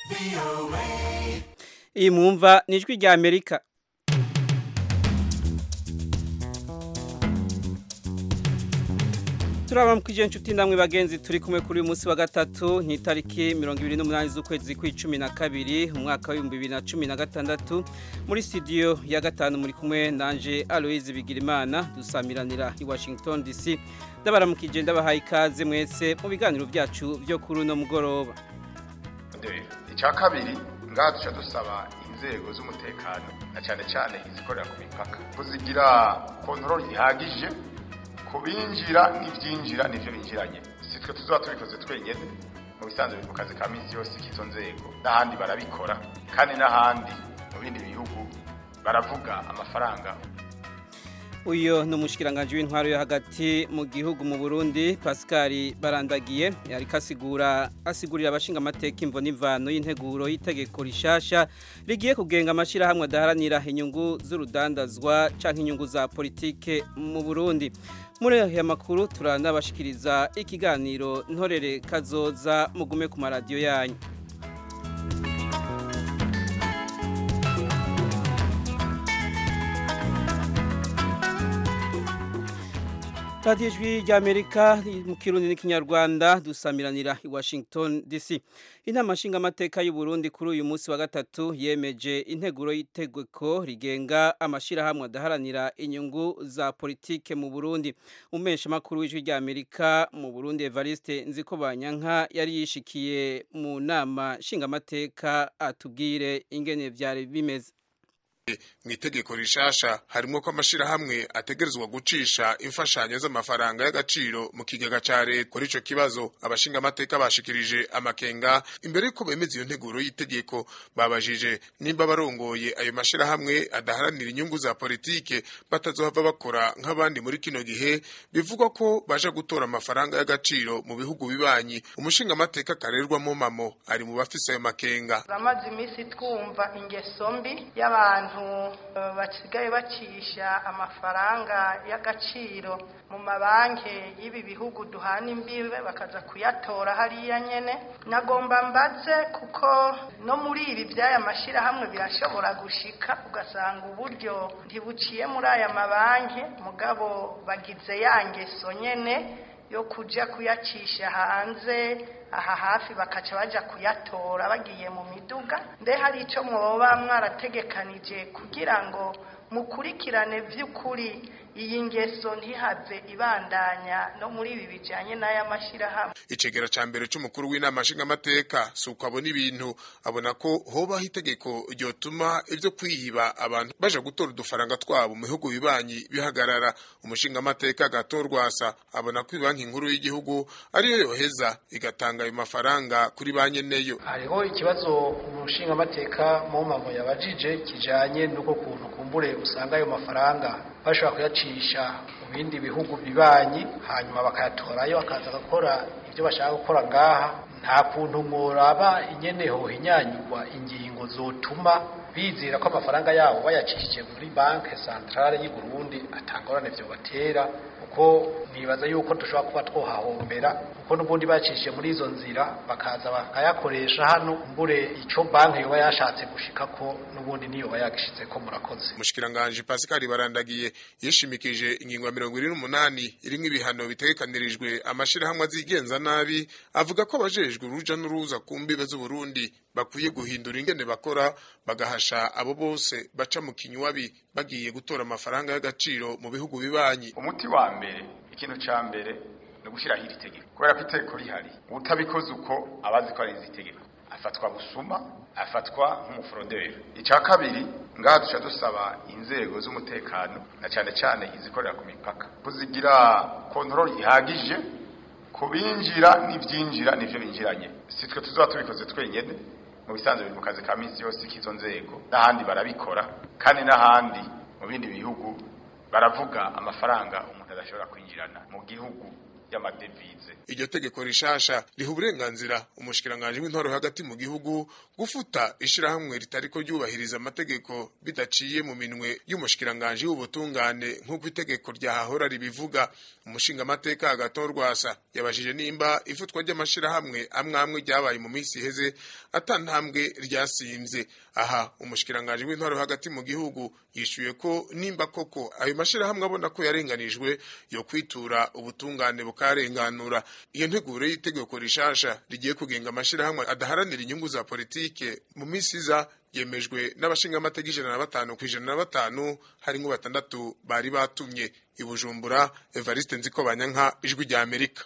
iyi mwumva ni ijwi rya amerika turaba mukije inshuti namwe bagenzi turi kumwe kuri uyu munsi wa gatatu ni itariki mirongo ibiri n'umunani z'ukwezi kw'icumi na kabiri umwaka w'ibihumbi bibiri na cumi na gatandatu muri studio ya gatanu muri kumwe nanje aloise bigirimana dusamiranira i washington dc ndabaramukije ndabahaye ikaze mwese mu biganiro byacu byo kuri uno mugoroba icya kabiri ngaha duca dusaba inzego z'umutekano na cyane cyane izikorera ku mipaka kuzigira kontorori ihagije ku binjira n'ibyinjira n'ibyo binjiranye si twe tuzaba tubikoze twenyine mu bisanzwe biri mu kazi ka minsi yose k'izo nzego n'ahandi barabikora kandi n'ahandi mu bindi bihugu baravuga amafaranga uyu ni umushyikiranganje w'intwaro yo hagati mu gihugu mu burundi pascal barandagiye ariko asigura asigurira abashinga amateka imvo n'imvano y'integuro y'itegeko rishasha rigiye kugenga amashyirahamwe adaharanira inyungu z'urudandazwa cyangwa inyungu za politike mu burundi muri aya makuru turanabashikiriza ikiganiro ntorere kazoza mugume ku maradiyo yanyu radiyo ijwi ry'amerika mu kirundi n'ikinyarwanda dusamiranira i washington dc inama nshingamateka y'u Burundi kuri uyu munsi wa gatatu yemeje integuro y'itegeko rigenga amashyirahamwe adaharanira inyungu za politike mu burundi umesha makuru w'ijwi ry'amerika mu burundi evariste nzikobanyanka yari yishikiye mu nama nshingamateka atubwire ingene byari bimeze mu itegeko rishasha harimo ko amashirahamwe ategerezwa gucisha imfashanyo z'amafaranga y'agaciro mu kigega ca leta kuri ico kibazo abashinga amateka bashikirije amakenga imbere yuko bemeza iyo nteguro y'itegeko babajije nimba barongoye ayo mashirahamwe adaharanira inyungu za politike batazohava bakora nk'abandi muri kino gihe bivugwa ko baja gutora amafaranga y'agaciro mu bihugu bibanyi umushinga amateka karerwamo mamo ari mu bafise ayo makenga amaze iminsi twumva ingeso mbi y'abantu basigaye bacisha amafaranga y'agaciro mu mabanki y'ibi bihugu duhana imbibe bakaza kuyatora hariya nyene nagomba mbaze kuko no muri ibi by'aya mashyirahamwe birashobora gushika ugasanga uburyo ntibuciye muri aya mabanki mugabo bagize ya ngeso nyene yo kuja kuyacisha hanze aha hafi bakaca baja kuyatora bagiye mu miduga mbe hari ico mwoba mwarategekanije kugira ngo mukurikirane vy'ukuri iyi ngeso ntihave ibandanya no muri ibi bijanye n'aya mashirahamwe icegera ca mbere c'umukuru w'inama nshingamateka si uko abona ibintu abona ko hobaho itegeko ryotuma ivyo kwiyiba abantu baja gutora udufaranga twabo mu bihugu bibanyi bihagarara umushingamateka gatorwasa abona ko ibanki nkuru y'igihugu ariyo yoheza igatanga ayo mafaranga kuri banki neyo hariho ikibazo umushingamateka mumamo yabajije kijanye n'uko kuntu kumbure usanga ayo mafaranga bashobora kuyacisha mu bindi bihugu bibanyi hanyuma bakayatorayo bakaza gukora ibyo bashaka gukora ngaha nta kuntu muraba ingene hohinyanyurwa ingingo zotuma bizera ko amafaranga yabo bayacishije muri banke centrale y'u Burundi atangorane vyo batera kuko nibaza yuko dushobora kuba twohahombera kuko n'ubundi bacishije muri izo nzira bakaza bakayakoresha hano mbure ico banke yoba yashatse gushika ko n'ubundi niyo bayagishitse ko murakoze umushikiranganje Pascal barandagiye yishimikije ingingo ya mirongo ine n'umunani irimwo ibihano bitegekanirijwe amashirahamwe azigenza nabi avuga ko abajejwe uruja n'uruza ku mbibe z'uburundi bakwiye guhindura ingene bakora bagahasha abo bose baca mu kinywabi bagiye gutora amafaranga y'agaciro mu bihugu bibanyi umuti wa mbere ikintu ca mbere ni ugushyiraho iri tegeko kubera ko itegeko rihari utabikoze uko abazi ko ari izi tegeko afatwa busuma afatwa nk'umuforoderi icya kabiri ngaha duca dusaba inzego z'umutekano na cyane cyane izikorera ku mipaka kuzigira kontorori ihagije ku binjira n'ibyinjira n'ibyo binjiranye si twe tuzaba tubikoze twenyine mu bisanzwe biri mu kazi ka minsi yose k'izo nzego n'ahandi barabikora kandi n'ahandi mu bindi bihugu baravuga amafaranga umuntu adashobora kwinjirana mu gihugu y'amadevize iryo tegeko rishasha riha uburenganzira umushikiranganji w'intwaro hagati mu gihugu gufuta ishirahamwe ritariko ryubahiriza amategeko bidaciye mu minwe y'umushikiranganji w'ubutungane nk'uko itegeko ryahahora ribivuga umushingamateka agaton rwasa yabajije nimba ifutwa ry'amashirahamwe amwe amwe ryabaye mu minsi iheze atantambwe ryasimvye aha umushikiranganji w'intwaro hagati mu gihugu yishuye ko nimba koko ayo mashirahamwe abona ko yarenganijwe yo kwitura ubutungane bukarenganura iyo nteguro y'itegeko rishasha rigiye kugenga amashirahamwe adaharanira inyungu za politike mu minsi iza yemejwe n'abashingamateka ijana na batanu ku ijana na batanu harimwo batandatu bari batumye i bujumbura evariste nziko banyanka ijwi rya amerika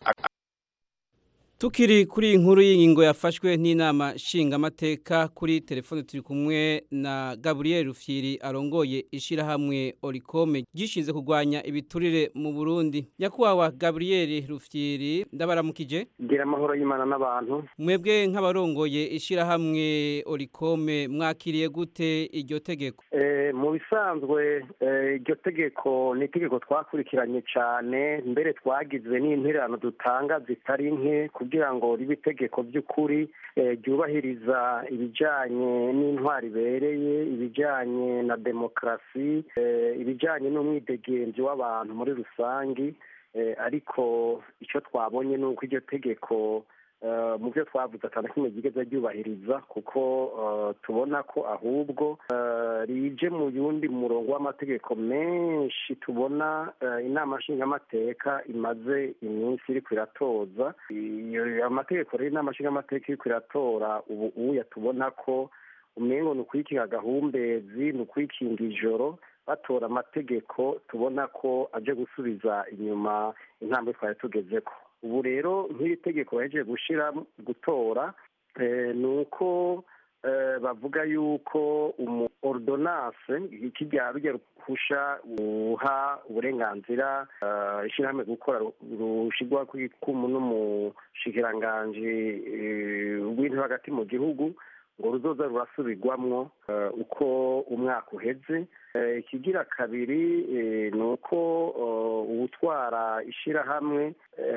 Tukiri kuri inkuru y'ingingo yafashwe n'inama nshingamateka kuri telefone turi kumwe na Gabriel Rufyiri arongoye ishirahamwe Oricome gishinze kurwanya ibiturire mu Burundi. Nyakwawa Gabriel Rufyiri ndabaramukije. gira amahoro y'Imana n'abantu Mwebwe nk'abarongoye ishirahamwe Oricome mwakiriye gute iryo tegeko? Eh, mu bisanzwe eh, iryo tegeko ni itegeko twakurikiranye cyane mbere twagize n'intererano dutanga zitari nke kugira ngo ribe itegeko by'ukuri eh, ryubahiriza ibijyanye n'intwari ibereye ibijyanye na demokarasi eh, ibijyanye n'umwidegenzi w'abantu muri rusange eh, ariko icyo twabonye ni uko iryo tegeko eh, mu byo twavuze atanu kimwe ryigeze ryubahiriza kuko eh, tubona ko ahubwo eh, rije mu yundi murongo w'amategeko menshi tubona eh, inama nshingamateka imaze iminsi iriko iratoza iyo amategeko rero inama nshingamateka iriko iratora ubu uya tubona ko umengo ni ukwikinga agahumbezi ni ukwikinga ijoro batora amategeko tubona ko aje gusubiza inyuma intambwe twari tugezeko ubu rero nk'iri tegeko bahejeje gushira gutora eh, ni uko eh, bavuga yuko umu ordonance ikijya rujya ruhusha uha uburenganzira eh, ishyirahamwe gukora rushigwa kw'ikumu n'umushikiranganji eh, w'intebe hagati mu gihugu ngo ruzoza rurasubirwamwo eh, uko umwaka uheze Eh, ikigira kabiri eh, ni uko eh, uwutwara ishirahamwe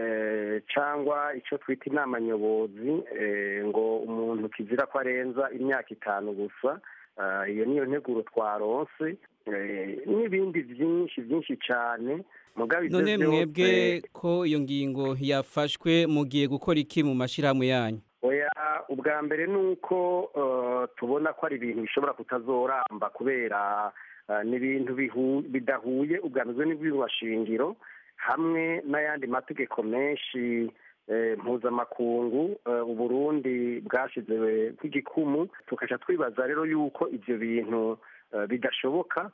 eh, cyangwa icyo twita inama nyobozi eh, ngo umuntu kizira ko arenza imyaka itanu gusa Ah, iyo niyo nteguro twaronse eh, n'ibindi byinshi byinshi cyane mugabe ibyo None byose- mwebwe ko iyo ngingo yafashwe mugiye gukora iki mu mashirahamwe yanyu? oya ubwa mbere ni uko eh, tubona ko ari ibintu bishobora kutazoramba kubera eh, ni ibintu bihu- bidahuye ubwanizwe n'ibwirwashingiro hamwe n'ayandi mategeko menshi eh, mpuzamakungu eh, uburundi bwashize kw'igikumu tukaca twibaza rero yuko ivyo bintu eh, bidashoboka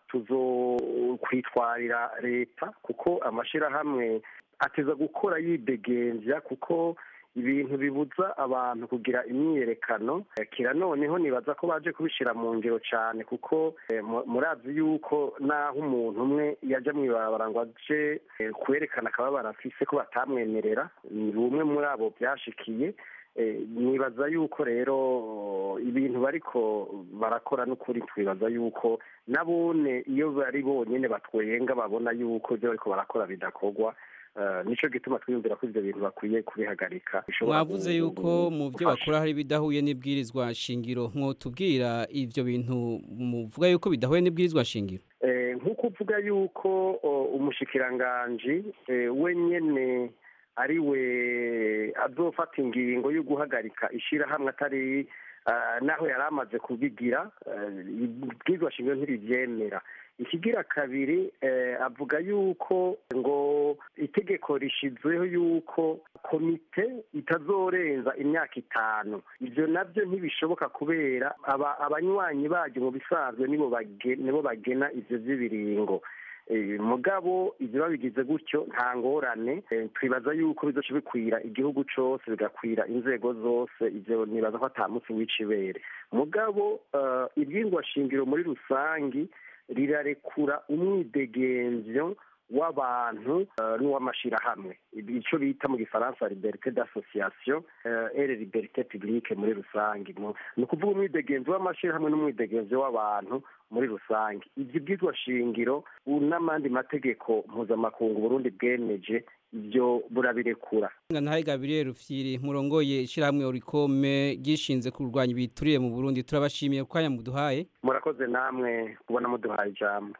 tuzokwitwarira leta kuko amashirahamwe ateza gukora yidegembya kuko ibintu bibuza abantu kugira imyiyerekano Eh, kira noneho nibaza ko baje kubishira mu ngiro cyane kuko eh, mu- murazi yuko naho umuntu umwe yaja mw'ibarabara ngo aje eh, kwerekana akababara afise ko batamwemerera ni bumwe muri abo byashikiye Eh, nibaza yuko rero ibintu bariko barakora n'ukuri twibaza yuko nabone iyo bari bonyene batwenga babona yuko ibyo bariko barakora bidakorwa Eh, nico gituma twiyumvira ko ivyo bintu bakwiye kubihagarika Bishobora Mwavuze gu- yuko mu byo gufasha. bakora hari bidahuye n'ibwirizwa shingiro mwotubwira ivyo bintu muvuga yuko bidahuye n'ibwirizwa shingiro Eh, nk'uko uvuga yuko o, umushikiranganji eh, we nyene ari we azofata ingingo yo guhagarika ishirahamwe atari ah, naho yari amaze kubigira eh, ibwirizwa shingiro ntirivyemera ikigira kabiri eh, avuga yuko ngo itegeko rishizweho yuko komite itazorenza imyaka itanu ivyo navyo ntibishoboka kubera aba- abanywanyi baryo mu bisanzwe nibo bage- nibo bagena ivyo vy'ibiringo Eh, mugabo ivyo babigize gutyo nta ngorane Eh, twibaza yuko bizoca bikwira igihugu cose bigakwira inzego zose ivyo nibaza ko ata munsi w'icibere mugabo eh, ibyingwa shingiro muri rusangi rirarekura umwidegemvyo w'abantu eh, n'uw'amashirahamwe ico bita mu gifaransa liberté d'association eh, et liberté publique muri rusange Mu- ni ukuvuga umwidegenzi w'amashirahamwe n'umwidegenzi w'abantu muri rusange ivyo byitwa shingiro u- n'amandi mategeko mpuzamakungu Burundi bwemeje byo burabirekura ntahe Gabriel Rufyiri murongoye ishyirahamwe Orikome gishinze kurwanya ibituriye mu Burundi turabashimiye ko aya muduhaye murakoze namwe kubona muduhaye ijambo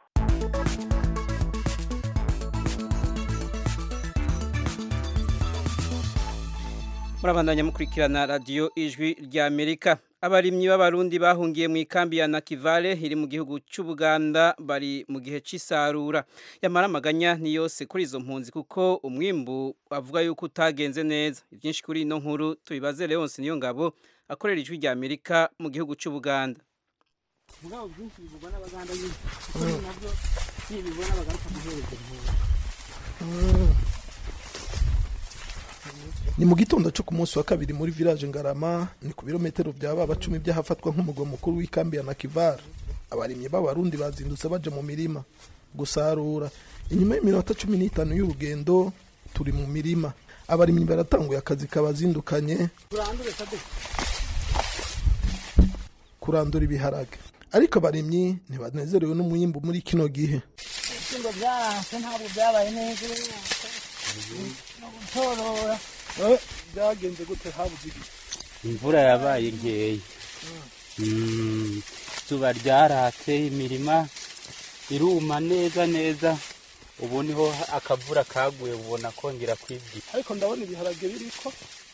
murabandanya mukurikirana radiyo ijwi rya amerika abarimyi b'abarundi bahungiye mu ikambi ya nakivale iri mu gihugu cy'ubuganda bari mu gihe cy'isarura yamara amaganya ni yose kuri izo mpunzi kuko umwimbu bavuga yuko utagenze neza ibyinshi kuri ino nkuru tubibaze leonce niyo ngabo akorera ijwi rya amerika mu gihugu cy'ubuganda mugabo byinshi bivugwa n'abaganda nyine kuko nabyo nibibona bagaruka guhereza impunzi ni mu gitondo cyo ku munsi wa kabiri muri village ngarama ni ku birometero bya baba cumi by'ahafatwa nk'umugwa mukuru w'ikambi ya nakivara abarimyi b'abarundi bazindutse baje mu mirima gusarura inyuma y'iminota cumi n'itanu y'urugendo turi mu mirima abarimyi baratanguye akazi kabazindukanye kurandura ibiharage ariko abarimyi ntibanezerewe n'umwimbu muri kino gihe ibishyimbo byaranse ntabwo byabaye neza no gutorora byagenze gute habuze igihe imvura yabaye nkeya izuba ryaratse imirima iruma neza neza ubu niho akavura kaguye ubona kongera kwibwira ariko ndabona ibiharage biriko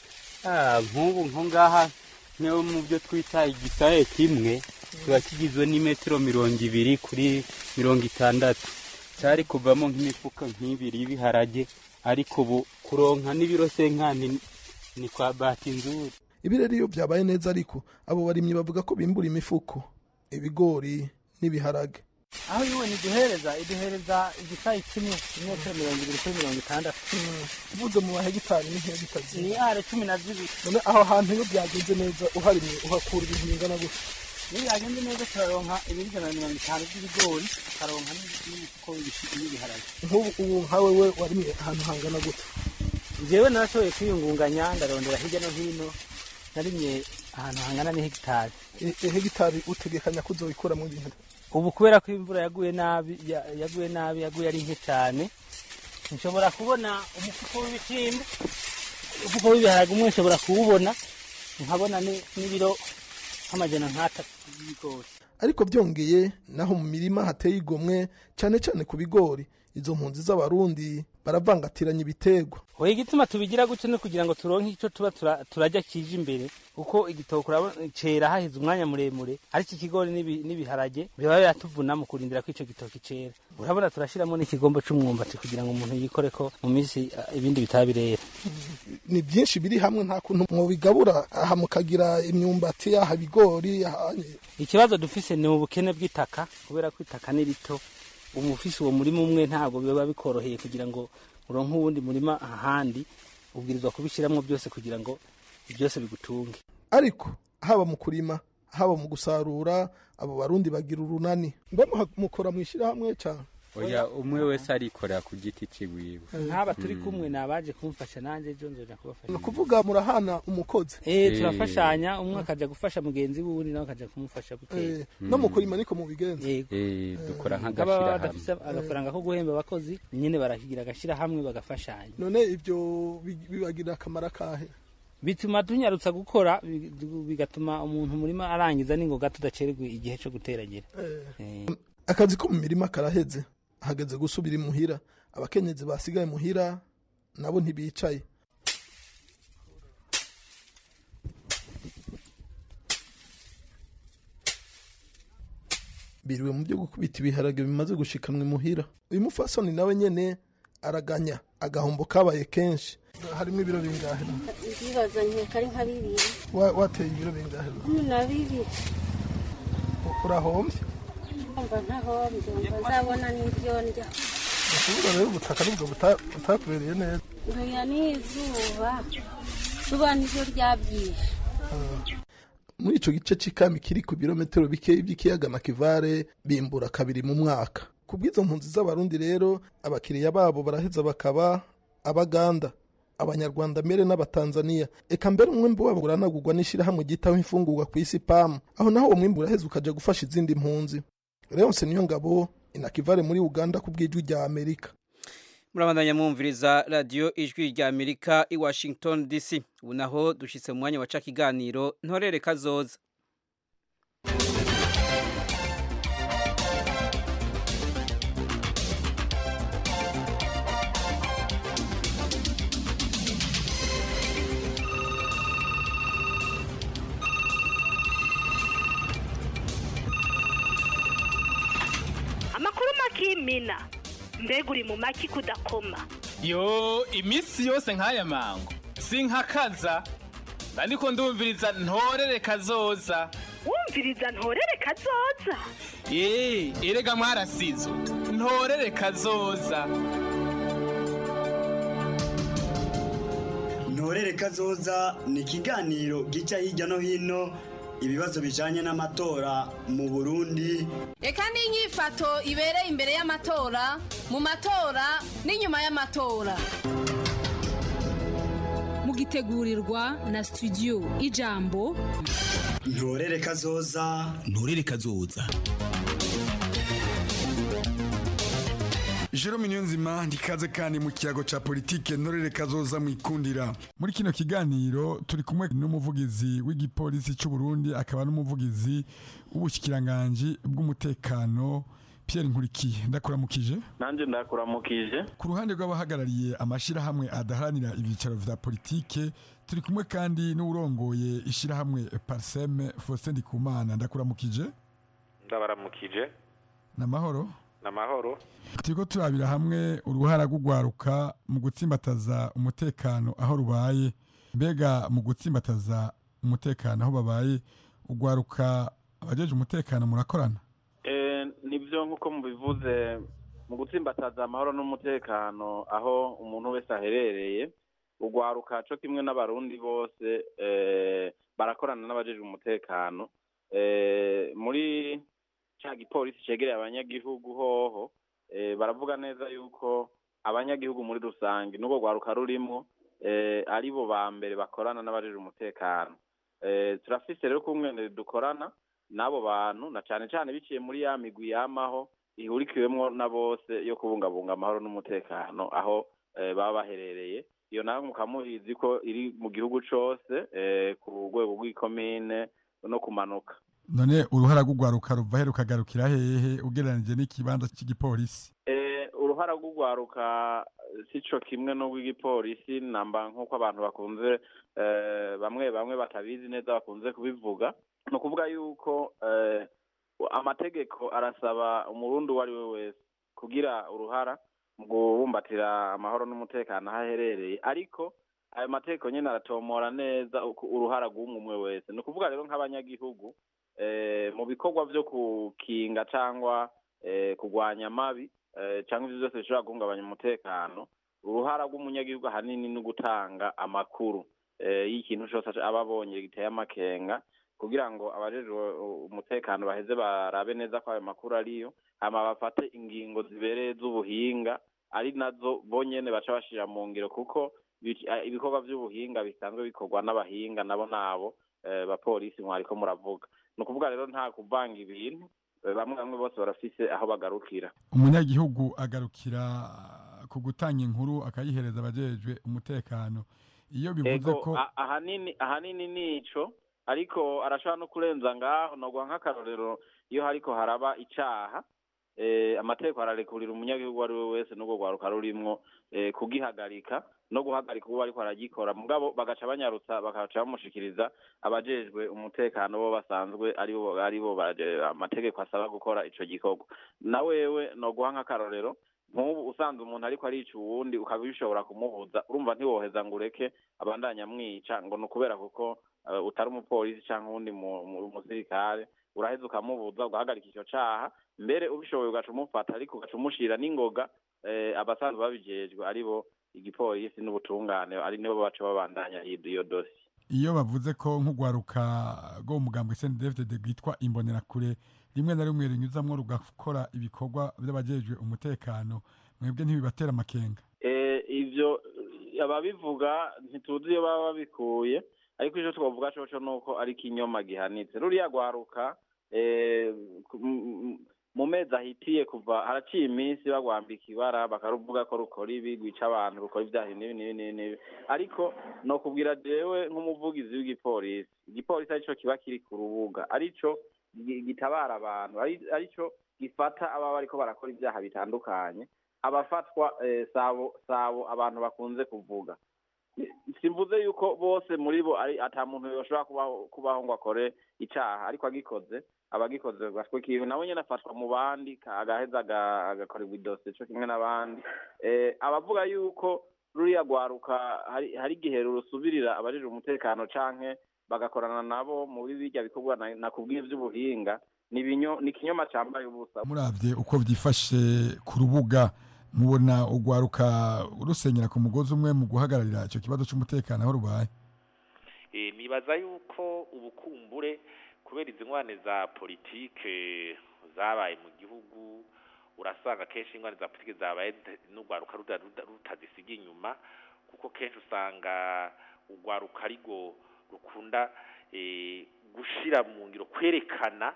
nk'ubu nko ngaha niyo mu byo twita igisaye kimwe kiba kigizwe n'imetero mirongo ibiri kuri mirongo itandatu cyari kuvamo nk'imifuka nk'ibiri y'ibiharage ariko ubu kuronka n'ibiro senkani ni kwa bati nzuri ibi rero iyo byabaye neza ariko abo barimyi bavuga ko bimbura imifuko ibigori n'ibiharage aho yiwe niduhereza iduhereza igisayi kimwe imetero mirongo ibiri kuri mirongo itandatu uvuze mu mahegitari n'intehegitari ni are cumi na zibiri none aho hantu iyo byagenze neza uharimye uhakura ibintu bingana gutya iyo byagenze neza turaronka ibiri ijana na mirongo itanu by'ibigori tukaronka n'imifuko y'ibiharage nk'ubu ubu nkawe we warimye ahantu hangana gutya njyewe narashoboye kwiyungunganya ndarondera hirya no hino narimye ahantu hangana n'ihegitari hegitari utegekanya ko uzoyikuramo ibintu ubu kubera ko imvura yaguye nabi yaguye nabi yaguye ari nke cyane nshobora kubona umufuko w'ibishyimbo umufuko w'ibiharage umwe nshobora kuwubona nkabona n'ibiro nk'amajana nk'atatu y'ibigori ariko byongeye naho mu mirima hateye igomwe cyane cyane ku bigori izo mpunzi z'abarundi baravangatiranya ibiterwa oya igituma tubigira gutyo no kugira ngo turonke icyo tuba turajya kije imbere kuko igitoki cera haheze umwanya muremure ariko ikigori n'ibiharage biba biratuvuna mu kurindira ko icyo gitoki cera urabona turashyiramo n'ikigombo cy'umwumbati kugira ngo umuntu yikore ko mu minsi ibindi bitaba birera ni byinshi biri hamwe nta kuntu mwobigabura aha mukagira imyumbati aha ibigori ikibazo dufise ni ubukene bw'itaka kubera ko itaka ni rito umufisi uwo murima umwe ntabwo biba bikoroheye kugira ngo uronke uwundi murima ahandi ubwirizwa kubishyiramo byose kugira ngo byose bigutunge ariko haba mu kurima haba mu gusarura abo barundi bagira urunani mbe mukora mu ishyirahamwe cyane oya umwe wese arikorera ku giti ciwiwe nk'aba turi kumwe ni abaje kumfasha nanjye ejo nzoja kubafasha ni ukuvuga murahana umukozi eh turafashanya umwe akaja gufasha mugenzi wundi nawe akaja kumufasha gutera no mu kurima niko mubigenza eh dukora baba nk'agashira badafise agafaranga ko guhemba abakozi nyine barakigira agashira hamwe bagafashanya none ibyo bibagirira akamaro akahe bituma tunyarutsa gukora bigatuma umuntu murima arangiza n'ingoga tudacererwa igihe cyo guteragira akazi ko mu mirima karaheze hageze gusubira imuhira abakenyezi basigaye muhira nabo ntibicaye biriwe mu byo gukubita ibiharage bimaze gushikanwa imuhira uyu mufasoni nawe nyene araganya agahombo kabaye kenshi harimo ibiro bingahe ndibaza nkeka ari nka bibiri wateye ibiro bingahe cumi na bibiri urahombye mba ntahombye mba nzabona n'ibyo ndya ukuvuga rero ubutaka nibwo butakubereye neza oya n'izuba zuba niryo ryabyishe muri icyo gice cy'ikami kiri ku birometero bikeya by'ikiyaga na kivare bimbura kabiri mu mwaka ku bw'izo mpunzi z'abarundi rero abakiriya babo baraheza bakaba abaganda abanyarwanda mbere n'abatanzaniya eka mbere umwimbu wabo uranagurwa n'ishyirahamwe ryitaho imfungurwa ku isi pamu aho naho uwo mwimbu uraheza ukajya gufasha izindi mpunzi leonce niyo ngabo inakivare muri uganda ku bw'ijwi rya amerika murabandanya mwumviriza radiyo ijwi rya amerika i washington dc ubu naho dushyitse mu mwanya waca ikiganiro ntorere kazoza amakuru makimina mbega uri mu maki kudakoma yo iminsi yose nk'aya mango sinkakaza ariko ndumviriza ntorere kazoza wumviriza ntorere kazoza eee erega mwarasizo ntorere kazoza ntorere kazoza ni ikiganiro gica hirya no hino ibibazo bijanye n'amatora mu burundi reka n'inyifato ibereye imbere y'amatora mu matora n'inyuma y'amatora mugitegurirwa na studio ijambo ntorere kazoza ntorere kazoza Jerome Niyonzima ndikaze kandi mu kiyago ca politike ntorere kazoza mwikundira muri kino kiganiro turi kumwe n'umuvugizi w'igipolisi c'u Burundi akaba n'umuvugizi w'ubushikiranganje bw'umutekano Pierre Nkurikiye ndakuramukije nanje ndakuramukije ku ruhande rw'abahagarariye amashirahamwe adaharanira ibyicaro vya politike turi kumwe kandi n'urongoye ishirahamwe Parsem Faustin Ndikumana ndakuramukije ndabaramukije namahoro namahoro turiko turabira hamwe uruhara rw'ugwaruka mu gutsimbataza umutekano aho rubaye mbega mu gutsimbataza umutekano aho babaye ugwaruka abajeje umutekano murakorana eh nivyo nkuko mubivuze mu gutsimbataza amahoro n'umutekano aho umuntu wese aherereye ugwaruka co kimwe n'abarundi bose eh barakorana n'abajeje umutekano eh muri ca gipolisi cegereye abanyagihugu hoho baravuga neza yuko abanyagihugu muri rusange n'ubwo rwaruka rurimwo ari bo ba mbere bakorana n'abajeje umutekano turafise rero kumwe dukorana n'abo bantu na cane cane biciye muri ya migwi yamaho ihurikiwemwo na bose yo kubungabunga amahoro n'umutekano aho baba baherereye iyo nawe mukaba mubizi ko iri mu gihugu cose ku rwego rw'ikomine no kumanuka none uruhara rw'ugwaruka ruva he rukagarukira hehe ugereranije n'ikibanza cy'igipolisi uruhara rw'ugwaruka si co kimwe n'urw'igipolisi namba nk'uko abantu bakunze bamwe bamwe batabizi neza bakunze kubivuga ni ukuvuga yuko amategeko arasaba umurundi uwo ari we wese kugira uruhara mu kubumbatira amahoro n'umutekano aho aherereye ariko ayo mategeko nyine aratomora neza uruhara rw'umwe umwe wese ni ukuvuga rero nk'abanyagihugu mu bikorwa byo gukinga cyangwa kurwanya amabi cyangwa ibyo byose bishobora guhungabanya umutekano uruhara rw'umunyagihugu ahanini ni ugutanga amakuru y'ikintu cyose aba abonye giteye amakenga kugira ngo abajejwe umutekano baheze barabe neza ko ayo makuru ariyo hama bafate ingingo zibereye z'ubuhinga ari nazo bonyene baca bashira mu ngiro kuko ibikorwa by'ubuhinga bisanzwe bikorwa n'abahinga nabo nabo bapolisi mwariko muravuga ni ukuvuga rero nta kuvanga ibintu bamwe bamwe bose barafise aho bagarukira umunyagihugu agarukira ku gutanga inkuru akayihereza abajejwe umutekano iyo bivuze ko ahanini ahanini nico ariko arashobora no kurenza ngaho noguha nk'akarorero iyo hariko haraba icaha amategeko ararekurira umunyagihugu uwo ari we wese n'ubwo rwaruka rurimwo kugihagarika no guhagarika uwo ariko aragikora mugabo bagaca banyarutsa bagaca bamushikiriza abajejwe umutekano bo basanzwe aribo aribo amategeko asaba gukora ico gikorwa na wewe no guha nk'akarorero nk'ubu usanze umuntu ariko arica uwundi ukaba bishobora kumubuza urumva ntiwoheza ngo ureke abandanya amwica ngo ni ukubera kuko utari umupolisi cyangwa uwundi musirikare uraheza ukamubuza ugahagarika icyo caha mbere ubishoboye ugaca umufata ariko ugaca umushira n'ingoga abasanzwe babijejwe aribo igipolisi n'ubutungane ari nibo baca babandanya iyo dosi iyo bavuze ko nk'ugwaruka rwo mu mugambo SNDFDD rwitwa imbonerakure rimwe na rimwe rinyuzamwo rugakora ibikorwa by'abajejwe umutekano mwebwe ntibibatera amakenga ivyo ababivuga ntituzi iyo baba babikuye ariko icyo twavuga coco nuko ari ikinyoma gihanitse ruriya rwaruka mu mezi ahitiye kuva haraciye iminsi bagwambika ibara bakaruvuga ko rukora ibi rwica abantu rukora ibyaha n'ibi n'ibi n'ibi n'ibi ariko no kubwira jewe nk'umuvugizi w'igipolisi igipolisi arico kiba kiri ku rubuga arico gi- gitabara abantu ari- arico gifata ababa bariko barakora ibyaha bitandukanye abafatwa eh, sabo sabo abantu bakunze kuvuga simvuze yuko bose muri bo ari ata muntu yoshobora kubaho kubaho ngo akore icaha ariko agikoze abagikoze gatwe kiwe nawe nyene afatwa mu bandi ka- agaheza aga- agakorerwa idosiye co kimwe n'abandi eh, abavuga yuko ruriya rwaruka hari hari igihe rusubirira abajejwe umutekano canke bagakorana nabo muri birya bikorwa na- nakubwiye vy'ubuhinga ni ibinyo- ni ikinyoma cambaye ubusa muravye uko vyifashe ku rubuga mubona ugwaruka rusenyera ku mugozi umwe mu guhagararira ico kibazo c'umutekano aho rubaye Eh, nibaza yuko ubukumbure kubera izi ngwane za politike zabaye mu gihugu urasanga kenshi ingwane za politike zabaye zita- n'urwaruka ruda- ruda- rutazisiga inyuma kuko kenshi usanga urwaruka arigo rukunda eh, gushira mu ngiro kwerekana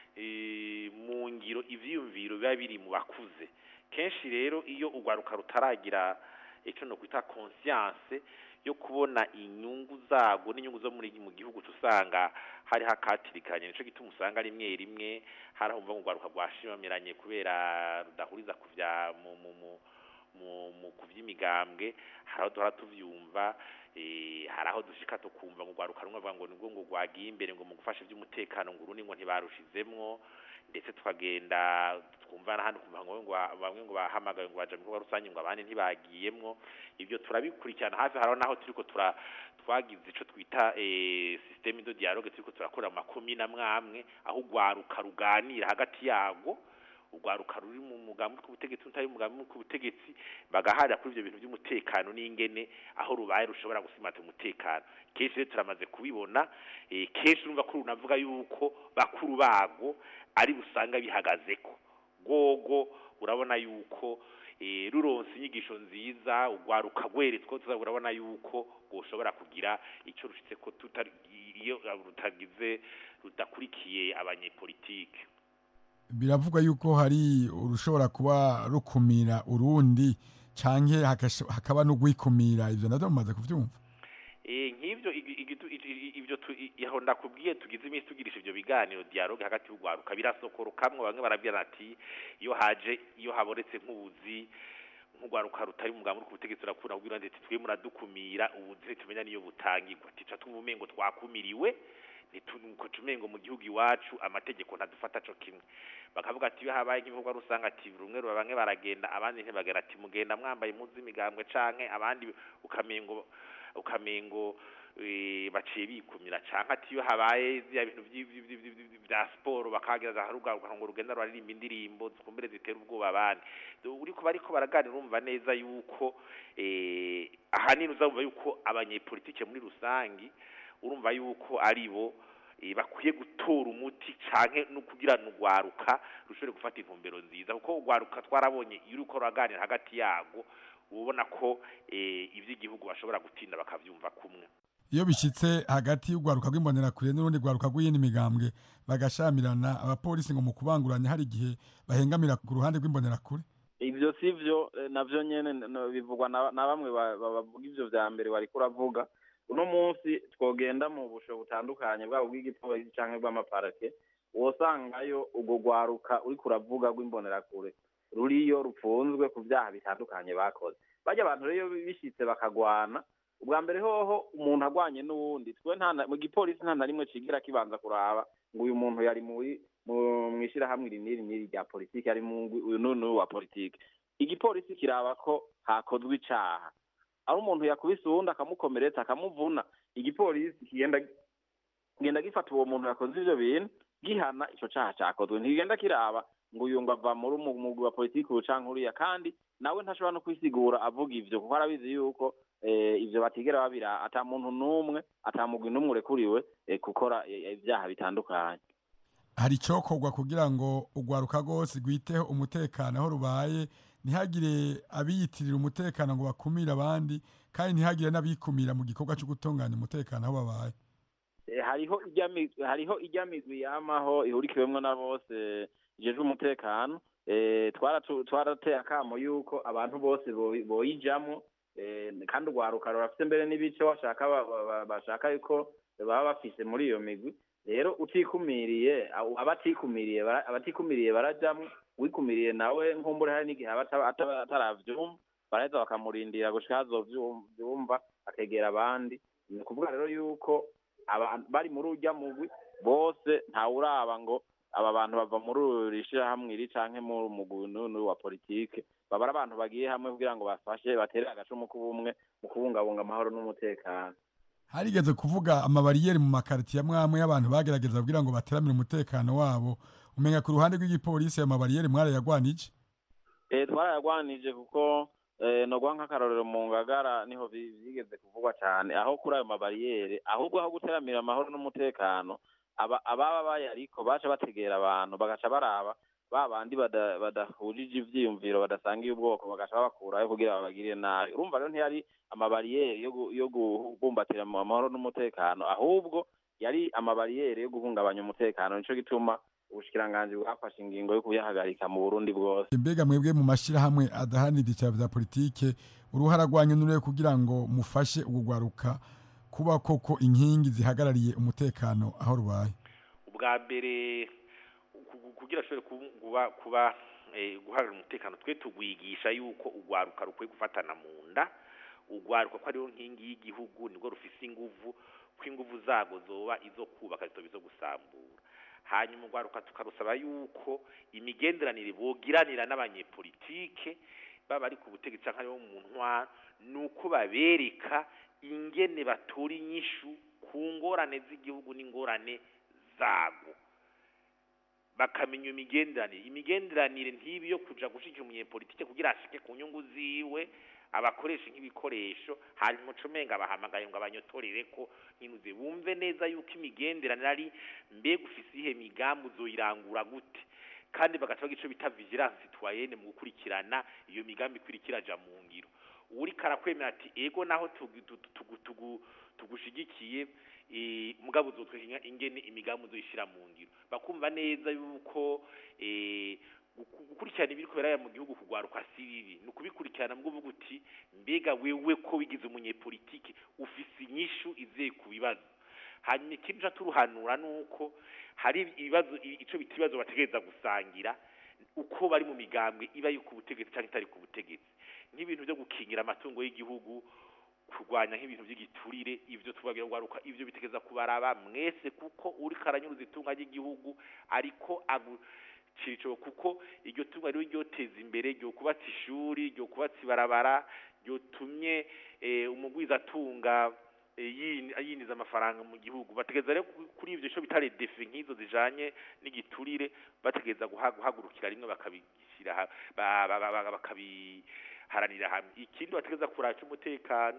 eh, mu ngiro ivyiyumviro biba biri mu bakuze kenshi rero iyo urwaruka rutaragira icyo no kwita conscience yo kubona inyungu zago n'inyungu zo muri mu gihugu tusanga hari hakatirikanye nico gituma usanga rimwe rimwe harahumva ngo rwaruka rwashimamiranye kubera rudahuriza kuvya mu mu mu mu, mu kuvy'imigambwe hari aho duhora tuvyumva eh, hari aho dushika tukumva ngo rwaruka rumwe bavuga ngo nibwo ngo rwagiye imbere ngo mu gufasha ivy'umutekano ngo urundi ngo ntibarushizemwo ndetse tukagenda twumva n'ahandi kumva ngo ngo bamwe ngo bahamagaye ngo baja mu bikorwa rusange ngo abandi ntibagiyemwo ibyo turabikurikirana hafi haraho naho turiko tura twagize ico twita eh, systeme de dialogue turiko turakora mu makomine amwe amwe aho urwaruka ruganira hagati yago urwaruka ruri mu mugambi w'ubutegetsi n'utari mu mugambi w'ubutegetsi bagaharira kuri ivyo bintu by'umutekano n'ingene aho rubaye rushobora gusimata umutekano kenshi rero turamaze kubibona eh, kenshi urumva ko runavuga yuko bakuru bago ari busanga bihagazeko gogo urabona yuko eh, ruronse inyigisho nziza urwaruka rweretswe tuza urabona yuko rwoshobora kugira ico rushitse ko tutari iyo rutagize rudakurikiye abanyepolitike biravugwa yuko hari urushobora kuba rukumira urundi canke hakash- hakaba no gwikumira ivyo navyo mumaze kuvyumva Eh, nk'ivyo igi- igitu- i- i- ivyo tu- i- yaho ndakubwiye tugize iminsi tugirisha ivyo biganiro dialogue hagati y'urwaruka birasokorokamwe bamwe barabwira ati iyo haje iyo habonetse nk'ubuzi nk'urwaruka rutari mu mugambi uri ku butegetsi urakunda kubwira ati twe muradukumira ubuzi ntitumenya niyo butangirwa tica twumva umengo twakumiriwe nituko tumengo mu gihugu iwacu amategeko ntadufata co kimwe bakavuga ati iyo habaye nk'ibikorwa rusanga ati rumwe ruba bamwe baragenda abandi ntibagera ati mugenda mwambaye impuzu z'imigambwe canke abandi ukamengo ukamengo eh, baciye bikumira canke ati iyo habaye zya bintu vyi- vyi- vyi- vyi- vyi- vya siporo bakagereza harugaruka ngo rugenda ruraririmba indirimbo zikumbere zitera ubwoba abandi uriko bariko baraganira urumva neza yuko eh, ahanini uzumva yuko abanyepolitike muri rusangi urumva yuko ari bo eh, bakwiye gutora umuti canke no kugira urwaruka rushobore gufata intumbero nziza kuko urwaruka twarabonye iyo uriko ruraganira hagati yago ubona ko eh, ivy'igihugu bashobora gutinda bakavyumva kumwe iyo bishitse hagati y'urwaruka rw'imbonerakure n'urundi rwaruka rw'iyindi migambwe bagashamirana abapolisi ngo mu kubanguranya hari igihe bahengamira ku ruhande rw'imbonerakure ivyo sivyo eh, navyo nyene no- bivugwa na na bamwe ba- ba- bavuga ivyo vya mbere wariko uravuga uno munsi twogenda mu busho butandukanye bwabo bw'igipolisi canke bw'amaparake wosangayo urwo rwaruka uriko uravuga rw'imbonerakure ruriyo rupfunzwe ku vyaha bitandukanye bakoze barya abantu rero bishitse bakagwana ubwa mbere hoho umuntu agwanye n'uwundi twe nta na- mu gipolisi nta na rimwe cigira kibanza kuraba ngo uyu muntu yari muri mu mwishirahamwe iri n'iri n'iri rya politiki ari mu ngwi- uyu n'uyu n'uyu wa politiki igipolisi kiraba ko hakozwe icaha aho umuntu yakubise uwundi akamukomeretsa akamuvuna igipolisi kigenda kigenda gifata uwo muntu yakoze ivyo bintu gihana ico caha cakozwe ntigenda kiraba ngo uyu ngo ava muri umu- umugwi wa politiki uyu canke uriya kandi nawe ntashobora no kwisigura avuga ivyo kuko arabizi yuko eh, ivyo batigera babira ata muntu n'umwe ata mugwi n'umwe urekuriwe eh, gukora eh, ivyaha bitandukanye hari icokorwa kugira ngo urwaruka rwose rwiteho umutekano aho rubaye ntihagire abiyitirira umutekano ngo bakumire abandi kandi ntihagire n'abikumira mu gikorwa cyo gutunganya umutekano aho babaye eh, hariho ijya mi- hariho ijya migwi yamaho ihurikiwemwo na bose ijejwe umutekano eh, twaratu- twarateye akamo yuko abantu bose boyi- boyijamwo eh, kandi urwaruka rurafise mbere n'ibice bashaka ba- ba- ba- bashaka yuko baba bafise muri iyo migwi rero utikumiriye abo- abatikumiriye bara- abatikumiriye barajamwo wikumiriye nawe nkumbure hari n'igihe aba ataba- ataba- ataravyumva baraheza bakamurindira gushika hazovyumva akegera abandi ni ukuvuga rero yuko aba- bari muri urya mugwi bose ntawuraba ngo aba bantu bava muri uri shirahamwe iri canke mu mugwi n'uyu wa politike baba ari abantu bagiye hamwe kugira ngo bafashe batere agacumu k'ubumwe mu kubungabunga amahoro n'umutekano harigeze kuvuga amabariyeri mu makaritiye amwe amwe y'abantu bagerageza kugira ngo bateramire umutekano wabo umenya ku ruhande rw'igipolisi ayo mabariyeri mwarayagwanije Eh, twarayagwanije kuko eh, nogwa nk'akarorero mu ngagara niho bi- bigeze kuvugwa cyane aho kuri ayo mabariyeri ahubwo aho guteramira amahoro n'umutekano aba- ababa bayariko baca bategera abantu bagaca baraba ba bandi bada- badahujije ivyiyumviro badasangiye ubwoko bagaca babakurayo kugira babagirire nabi urumva rero ntiyari amabariyeri yo gu- yo kubumbatira mu amahoro n'umutekano ahubwo yari amabariyeri yo guhungabanya umutekano nico gituma ubushikiranganji bwafashe ingingo yo kuyahagarika mu burundi bwose mbega mwebwe mu mashyirahamwe adaharanira ibyicaro bya politike uruhara rwanyu nurure kugira ngo mufashe urugwaruka kuba koko inkingi zihagarariye umutekano aho rubaye ubwa mbere ku- ku- kugira ashobore kuba- kuba kuba eh, guhagarara umutekano twe tugwigisha yuko urwaruka rukwiye gufatana mu nda urwaruka ko ariyo nkingi y'igihugu nibwo rufise inguvu ko inguvu zago zoba izo kubaka zitoba izo gusambura hanyuma urwaruka tukarusaba yuko imigenderanire bogiranira n'abanyepolitike baba ari ku butegetsi cyangwa aribo mu ntwaro ni uko babereka ingene batora inyishu ku ngorane z'igihugu n'ingorane zago bakamenya iyo migenderanire imigenderanire ntibi yo kuja gushigikira umunyepolitike kugira ashike ku nyungu ziwe abakoresha nk'ibikoresho hanyuma ucumenga bahamagaye ngo abanyotorere ko nkinuze bumve neza yuko imigenderanire ari mbega ufise ihe migambi uzoyirangura gute kandi bagaca bagira ico bita vigilance citoyenne mu gukurikirana iyo migambi ikurikira iraja mu ngiro uriko arakwemera ati ego naho tugu- tugu- tugu- tugu- tugushigikiye eh, mugabo uzotweka ingene imigambi uzoyishira mu ngiro bakumva neza yuko eh, guku- gukurikirana ibiri kubera mu gihugu kugwaruka si bibi ni ukubikurikirana mbwo uvuga uti mbega wewe ko wigize umunyepolitike ufise inyishu izeye ku bibazo hanyuma ikindi ca turuhanura nuko hari ibibazo i- ico bita ibibazo bategereza gusangira uko bari mu migambwe iba yo ku butegetsi cyangwa itari ku butegetsi nk'ibintu byo gukingira amatungo y'igihugu kurwanya nk'ibintu by'igiturire ivyo tubagira ngaruka ivyo bitegeza kubaraba mwese kuko uri karanyuruza itunga ry'igihugu ariko agu cirico kuko iryo tunga rero ryoteza imbere ryo kubatsa ishuri ryo kubatsa ibarabara ryotumye eh, umugwiza atunga eh, yin- yinjiza amafaranga mu gihugu bategeza rero ku- kuri ivyo cyo bitare defi nk'izo zijanye n'igiturire bategeza guha- guhagurukira rimwe bakabishyira ha- ba- ba- ba- ba- bakabiharanira hamwe ikindi bategeza kuraca umutekano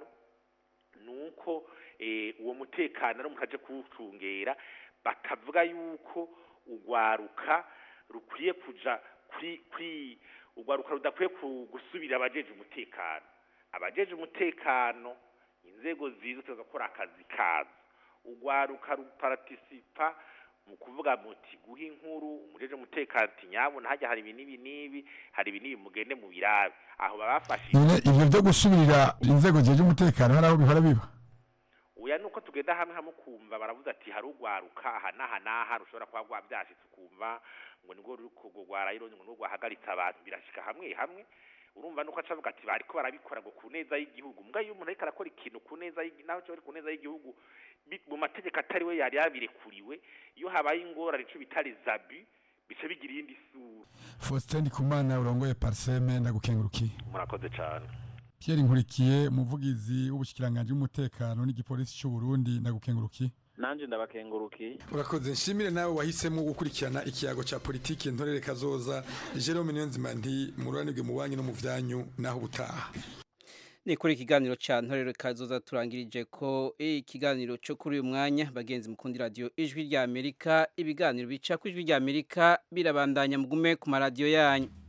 nuko eh, uwo mutekano ari umuntu aje kuwucungera bakavuga yuko urwaruka rukwiye kuja kuri kuri urwaruka rudakwiye ku- gusubira abajeje umutekano abajeje umutekano inzego zizo tugakora akazi kazo urwaruka ruparatisipa mu kuvuga muti guha inkuru umujeje umutekano ati nyabona hajya hari ibi n'ibi n'ibi hari ibi n'ibi mugende mu birabe aho babafashije none ivyo byo gusubirira inzego zijeje umutekano hari aho bihora biba oya nuko tugenda hamwe hamwe ukumva baravuze ati hari urwaruka aha n'aha n'aha rushobora kuba rwabyashitse ukumva ngo nibwo ruri kugwara rero ngo nibwo rwahagaritse abantu birashika hamwe hamwe urumva nuko aca avuga ati bariko barabikora ngo ku neza y'igihugu mbwa iyo umuntu ariko arakora ikintu ku neza y'igi- naho cyo ari ku neza y'igihugu bi- mu mategeko atari we yari yabirekuriwe iyo habaye ingorane ico bita les abus bica bigira iyindi sura Faustin Ndikumana urongoye Parseme ndagukengurukiye murakoze cane Pierre Nkurikiye umuvugizi w'ubushikiranganje w'umutekano n'igipolisi cy'u Burundi ndagukengurukiye nanje ndabakengurukiye urakoze nshimire nawe wahisemo gukurikirana ikiyago cya politiki ntorere kazoza Jerome Niyonzima nti mururanirwe mu banki no mu vyanyu naho ubutaha ni kuri ikiganiro cya ntorero kazoza turangirije ko ikiganiro cyo kuri uyu mwanya bagenzi mukundi radiyo ijwi rya amerika ibiganiro bica ku ijwi rya amerika birabandanya mugume ku maradiyo yanyu